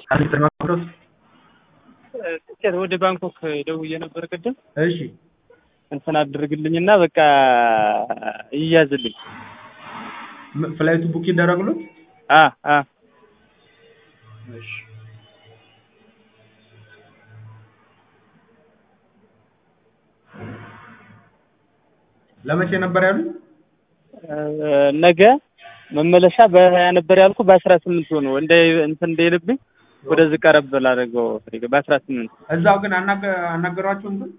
አሊጥር ማክሮስ ትኬት ወደ ባንኮክ ደውዬ ነበር ቅድም እሺ እንትን አድርግልኝና በቃ ይያዝልኝ። ም- ፍላይቱ ቡክ ይደረግሉት አ አ እሺ ለመቼ ነበር ያሉት? ነገ መመለሻ በሀያ ነበር ያልኩ በአስራ ስምንት ሆኖ እንደ እንትን እንደይልብኝ ወደዚህ ቀረብ ላደርገው በአስራ ስምንት እዛው ግን አናገ- አናገሯቸው እንትን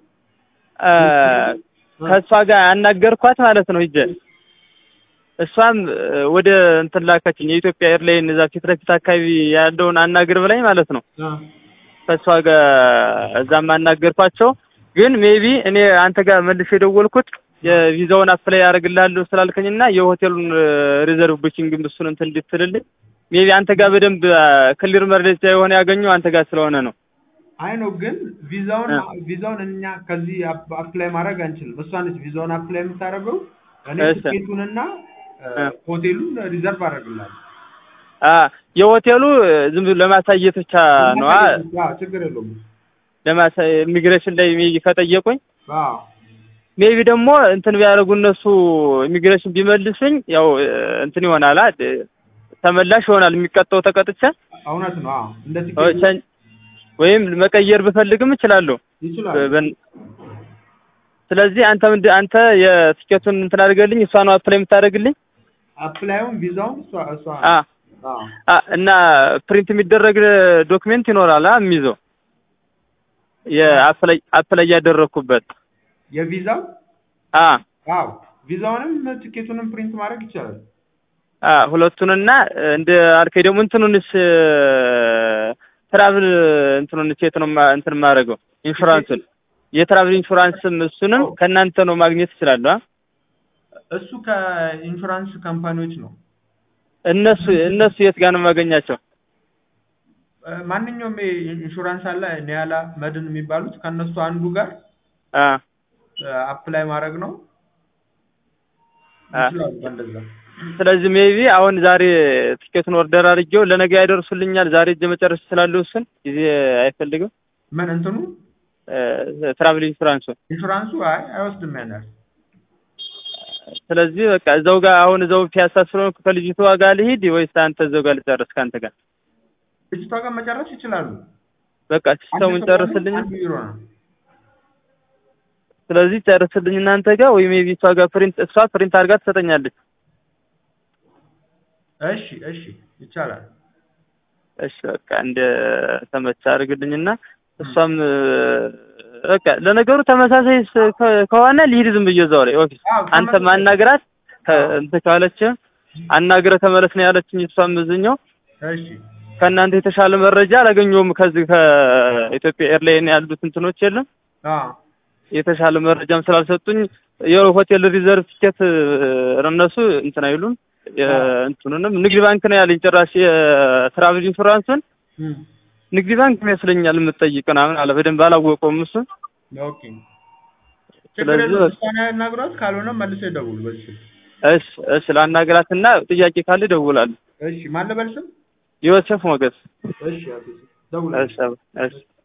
ከእሷ ጋር አናገርኳት ማለት ነው ሂጄ እሷም ወደ እንትን ላከችኝ የኢትዮጵያ ኤርላይን እዛ ፊት ለፊት አካባቢ ያለውን አናግር ብላኝ ማለት ነው ከእሷ ጋር እዛም አናገርኳቸው ግን ሜቢ እኔ አንተ ጋር መልሼ የደወልኩት የቪዛውን አፕላይ ያደርግልሃለሁ ስላልከኝና የሆቴሉን ሪዘርቭ ቡኪንግ እሱን እንትን እንድትልልኝ ሜቢ አንተ ጋር በደንብ ክሊር መረጃ የሆነ ያገኘው አንተ ጋር ስለሆነ ነው አይ ነው ግን ቪዛውን ቪዛውን እኛ ከዚህ አፕ- አፕላይ ማድረግ አንችልም። እሷ ነች ቪዛውን አፕላይ የምታደርገው። እኔ እሺ። ትኬቱንና እ። ሆቴሉን ሪዘርቭ አደርግልሃለሁ። አ የሆቴሉ ዝም ብሎ ለማሳየት ብቻ ነው አ አዎ፣ ችግር የለውም። ለማሳ ኢሚግሬሽን ላይ ሜቢ ከጠየቁኝ አዎ ሜቢ ደግሞ እንትን ቢያደርጉ እነሱ ኢሚግሬሽን ቢመልሱኝ ያው እንትን ይሆናል አ ተመላሽ ይሆናል የሚቀጣው ተቀጥቼ እውነት ነው። አዎ እንደ ኦ፣ ቲኬቱ ቸን- ወይም መቀየር ብፈልግም እችላለሁ ይችላል። በን- ስለዚህ አንተ ምንድ አንተ የትኬቱን እንትን አድርገልኝ እሷ ነው አፕላይ የምታደርግልኝ አፕላዩን ቪዛውን እሷ እሷ አ አዎ አ እና ፕሪንት የሚደረግ ዶክሜንት ይኖራል አ የሚይዘው የአፕላይ አፕላይ ያደረኩበት የቪዛው አ አዎ ቪዛውንም ቲኬቱንም ፕሪንት ማድረግ ይቻላል። አ ሁለቱንና እንደ አልከኝ ደግሞ እንትኑንስ ትራቭል እንትኑንስ የት ነው ማ- እንትን የማደርገው ኢንሹራንሱን የትራቭል ኢንሹራንስም እሱንም ከእናንተ ነው ማግኘት እችላለሁ አ እሱ ከኢንሹራንስ ካምፓኒዎች ነው። እነሱ እነሱ የት ጋር ነው የማገኛቸው እ፣ ማንኛውም ኢንሹራንስ አለ ኒያላ መድን የሚባሉት ከእነሱ አንዱ ጋር አ አፕላይ ማድረግ ነው። አ ይችላሉ እንደዛ። ስለዚህ ሜቢ አሁን ዛሬ ትኬቱን ኦርደር አድርጌው ለነገ ያደርሱልኛል። ዛሬ እጄ መጨረስ ስላለው እሱን ጊዜ አይፈልግም። ምን እንትኑ ትራቭል ኢንሹራንሱ ኢንሹራንሱ አይ አይወስድም ያን ያህል። ስለዚህ በቃ እዛው ጋር አሁን እዛው ፒያሳ ስለሆንኩ ከልጅቷ ጋር ልሂድ ወይስ አንተ እዛው ጋር ልጨርስ ከአንተ ጋር? ልጅቷ ጋር መጨረስ ይችላሉ። በቃ ሲስተሙን ጨርስልኝ። አንዱ ቢሮ ነው። ስለዚህ ጨርስልኝ እናንተ ጋር ወይ ሜቢ እሷ ጋር ፕሪንት እሷ ፕሪንት አድርጋ ትሰጠኛለች። እሺ እሺ ይቻላል። እሺ በቃ እንደ ተመቻ አድርግልኝና እሷም በቃ ለነገሩ ተመሳሳይ ስ- ከ- ከሆነ ልሂድ ዝም ብዬ እዛው ላይ ኦፊስ አዎ አንተ ተመሳሳይ- ማናግራት እንትን ካለች አናግረ ተመለስ ነው ያለችኝ። እሷም እዚህኛው እሺ ከእናንተ የተሻለ መረጃ አላገኘሁም። ከዚህ ከኢትዮጵያ ኤርላይን ያሉት እንትኖች የለም አዎ የተሻለ መረጃም ስላልሰጡኝ የሆቴል ሪዘርቭ ቲኬት እነሱ እንትን አይሉም። እንትኑንም ንግድ ባንክ ነው ያለኝ ጭራሽ የትራቭል ኢንሹራንሱን እም፣ ንግድ ባንክ ይመስለኛል የምትጠይቅ ምናምን አለ። በደንብ አላወቀውም እሱ። ኦኬ ችግር ስለዚህ የለውም። በቃ- እሷን ያናግሯት፣ ካልሆነ መልሰው ይደውሉ በዚህ ስልክ። እሺ እሺ፣ ላናግራትና ጥያቄ ካለ እደውላለሁ። እሺ ማን ልበል ስም? ዮሴፍ ሞገስ። እሺ አቶ ደውል። እሺ እሺ